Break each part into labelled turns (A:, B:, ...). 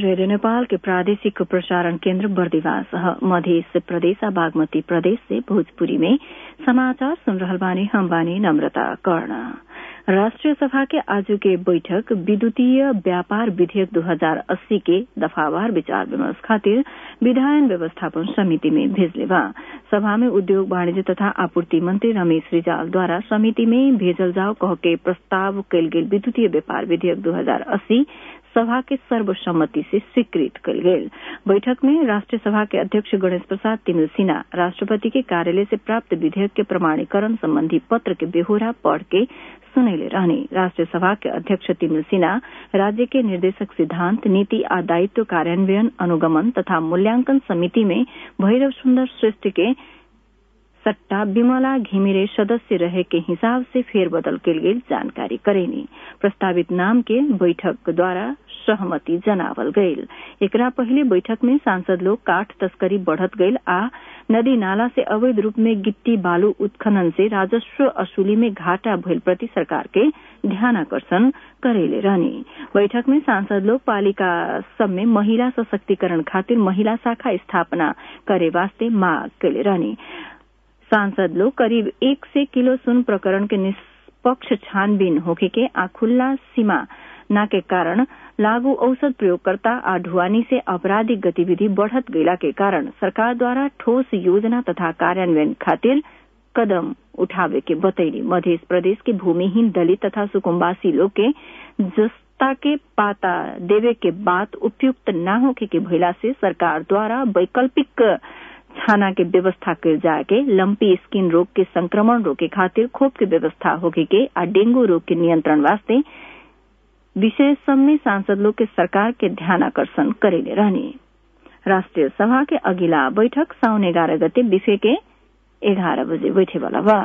A: radio Nepal के प्रादेशिक प्रसारण केन्द्र बर्दिवास मध्य प्रदेश बागमती प्रदेश से भोजपुरी में समाचार सुन रहल बानी हम बानी नम्रता कर्ण राष्ट्रिय सभा के आज के बैठक विद्युतीय व्यापार विधेयक 2080 के दफावार विचार विमर्श खातिर विधायन व्यवस्थापन समिति में भेजले बा सभा में उद्योग वाणिज्य तथा आपूर्ति मंत्री रमेश रिजाल द्वारा समिति में भेजल जाओ कह के प्रस्ताव कयल गेल विद्युतीय व्यापार विधेयक 2080 सभा के सर्वसम्मति से स्वीकृत कल गेल बैठक में राष्ट्रीय सभा के अध्यक्ष गणेश प्रसाद तिमिल सिन्हा राष्ट्रपति के कार्यालय से प्राप्त विधेयक के प्रमाणीकरण संबंधी पत्र के बेहोरा पढ़ के सुनैले रहने राष्ट्रीय सभा के अध्यक्ष तिमिल सिन्हा राज्य के निर्देशक सिद्धांत नीति आ दायित्व कार्यान्वयन अनुगमन तथा मूल्यांकन समिति में भैरव सुन्दर श्रेष्ठ के सट्टा विमला घिमिरे सदस्य रहे के हिसाब से फेरबदल के लिए जानकारी करेनी प्रस्तावित नाम के बैठक द्वारा सहमति जनावल गईल एकरा पहले बैठक में सांसद लोग काठ तस्करी बढ़त गईल आ नदी नाला से अवैध रूप में गिट्टी बालू उत्खनन से राजस्व असूली में घाटा भइल प्रति सरकार के ध्यानाकर्षण करेले रहने बैठक में सांसद लोग पालिका सब में महिला सशक्तिकरण खातिर महिला शाखा स्थापना करे वास्ते मांग कैले रहने सांसद लोग करीब एक से किलो सुन प्रकरण के निष्पक्ष छानबीन होके के आ खुल्ला सीमा न के कारण लागू औषध प्रयोगकर्ता आ ढुआनी से आपराधिक गतिविधि बढ़त गयला के कारण सरकार द्वारा ठोस योजना तथा कार्यान्वयन खातिर कदम उठावे के बतैली मध्य प्रदेश के भूमिहीन दलित तथा सुकुम्बासी लोग के जस्ता के पाता देवे के बात उपयुक्त न होके के भइला से सरकार द्वारा वैकल्पिक छाना के व्यवस्था कर जाए के लंपी स्किन रोग के संक्रमण रोके खातिर खोप के व्यवस्था होके के आ डेंगू रोग के नियंत्रण वास्ते विशेष सब में सांसद लोग के सरकार के ध्यान आकर्षण करेले रहने राष्ट्रीय सभा के अगिला बैठक साउन एघारह गते बिफे के एघारह बजे बैठे वाला बा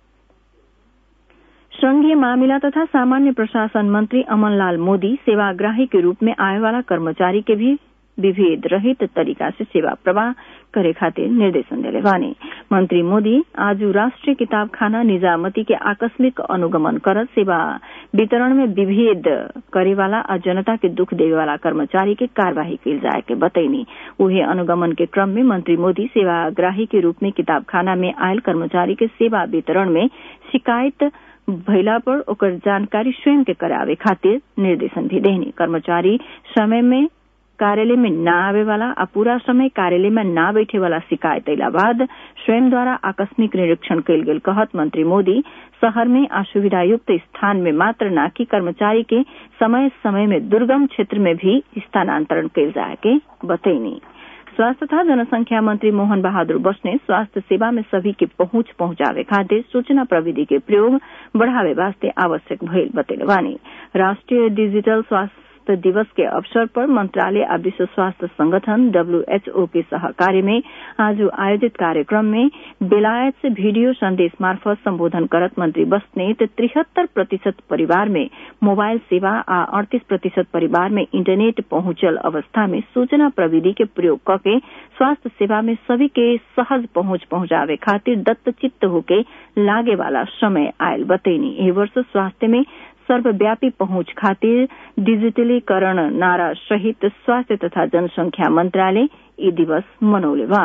A: संघीय मामिला तथा सामान्य प्रशासन मंत्री अमनलाल मोदी सेवाग्राही के रूप में आए वाला कर्मचारी के भी विभेद रहित तरीका से सेवा प्रवाह करे खातिर निर्देशन दिले बानी मंत्री मोदी आज राष्ट्रीय किताबखाना निजामती के आकस्मिक अनुगमन कर सेवा वितरण में विभेद करे वाला आ जनता के दुख देवे वाला कर्मचारी के कार्यवाही कल जाए के बतैनी उहे अनुगमन के क्रम में मंत्री मोदी सेवाग्राही के रूप में किताबखाना में आयल कर्मचारी के सेवा वितरण में शिकायत भइला पर ओकर जानकारी स्वयं के करावे खातिर निर्देशन भी देनी कर्मचारी समय में कार्यालय में न आवे वाला आ पूरा समय कार्यालय में न बैठे वाला शिकायत अला बाद स्वयं द्वारा आकस्मिक निरीक्षण कयल गेल कहत मंत्री मोदी शहर में असुविधा युक्त स्थान में मात्र न कि कर्मचारी के समय समय में दुर्गम क्षेत्र में भी स्थानांतरण कयल जाए के बतैनी स्वास्थ्य तथा जनसंख्या मंत्री मोहन बहादुर बसने स्वास्थ्य सेवा में सभी के पहुंच पहुंचावे खातिर सूचना प्रविधि के प्रयोग बढ़ावे वास्ते आवश्यक भइल बतैले बानी राष्ट्रीय डिजिटल स्वास्थ्य दिवस के अवसर पर मंत्रालय और विश्व स्वास्थ्य संगठन डब्ल्यूएचओ के सहकार्य में आज आयोजित कार्यक्रम में बेलायत से वीडियो संदेश मार्फत संबोधन करत मंत्री बस्नेत तिहत्तर प्रतिशत परिवार में मोबाइल सेवा आ अड़तीस प्रतिशत परिवार में इंटरनेट पहुंचल अवस्था में सूचना प्रविधि के प्रयोग करके स्वास्थ्य सेवा में सभी के सहज पहुंच पहुंचावे खातिर दत्तचित्त होके लागे वाला समय आयल बतैनी एह वर्ष स्वास्थ्य में सर्वव्यापी पहुंच खातिर डिजिटलीकरण नारा सहित स्वास्थ्य तथा जनसंख्या मंत्रालय यी दिवस मनौले बा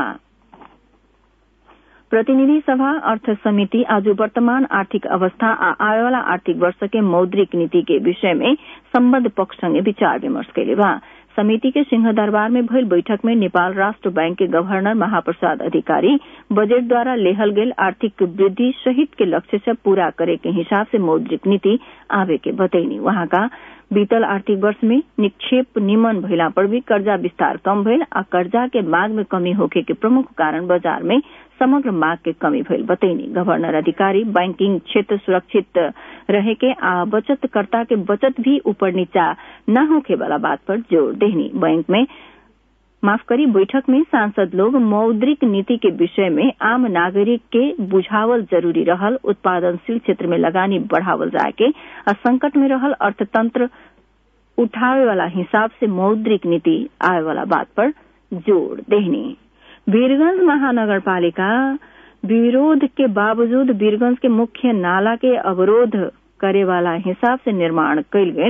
A: प्रतिनिधि सभा अर्थ समिति आज वर्तमान आर्थिक अवस्था आ आएवाला आर्थिक वर्ष के मौद्रिक नीति के विषय में सम्बद्ध पक्ष संगे विचार विमर्श कैले बा समिति के सिंह दरबार में भइल बैठक में नेपाल राष्ट्र बैंक के गवर्नर महाप्रसाद अधिकारी बजट द्वारा लेहल गेल आर्थिक वृद्धि सहित के लक्ष्य से पूरा करे के हिसाब से मौद्रिक नीति आवे के बतैनी वहां का बीतल आर्थिक वर्ष में निक्षेप निमन भइला पर भी कर्जा विस्तार कम भइल आ कर्जा के मांग में कमी होखे के प्रमुख कारण बाजार में समग्र मांग के कमी भइल बतैनी गवर्नर अधिकारी बैंकिंग क्षेत्र सुरक्षित रहे के आ बचतकर्ता के बचत भी ऊपर नीचा न होखे वाला बात पर जोर देनी बैंक में माफ करी बैठक में सांसद लोग मौद्रिक नीति के विषय में आम नागरिक के बुझावल जरूरी रहल उत्पादनशील क्षेत्र में लगानी बढ़ावल जाए के आ संकट में रहल अर्थतंत्र उठावे वाला हिसाब से मौद्रिक नीति आवे वाला बात पर जोर देनी वीरगंज महानगर पालिका विरोध के बावजूद वीरगंज के मुख्य नाला के अवरोध करे वाला हिसाब से निर्माण कयल गेल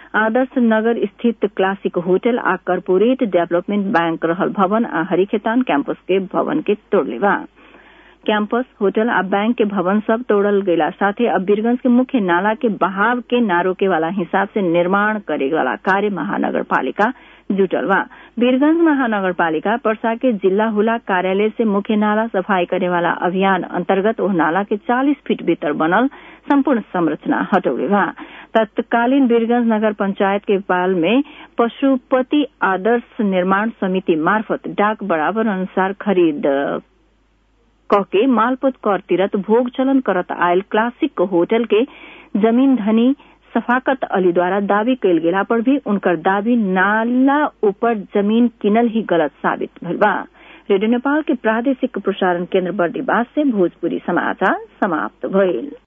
A: आदर्श नगर स्थित क्लासिक होटल आ कॉरपोरेट डेवलपमेंट बैंक रहल भवन आ हरिखेतान कैंपस के भवन के तोड़ले बा कैंपस होटल आ बैंक के भवन सब तोड़ल गयला साथे अब वीरगंज के मुख्य नाला के बहाव के ना रोके वाला हिसाब से निर्माण करे वाला कार्य महानगर पालिका जुटल बा वीरगंज महानगर पालिका पर्सा के जिला हुला कार्यालय से मुख्य नाला सफाई करे वाला अभियान अंतर्गत ओह नाला के 40 फीट भीतर बनल संपूर्ण संरचना हटौले बा तत्कालीन वीरगंज नगर पंचायत के पाल में पशुपति आदर्श निर्माण समिति मार्फत डाक बराबर अनुसार खरीद कहके मालपोत कर तीरत भोग चलन करत आयल क्लासिक होटल के जमीन धनी सफाकत अली द्वारा दावी कैल गेला पर भी उनकर दावी नाला ऊपर जमीन किनल ही गलत साबित भइल बा रेडियो नेपाल के प्रादेशिक प्रसारण केन्द्र बर्दीवास से भोजपुरी समाचार समाप्त भइल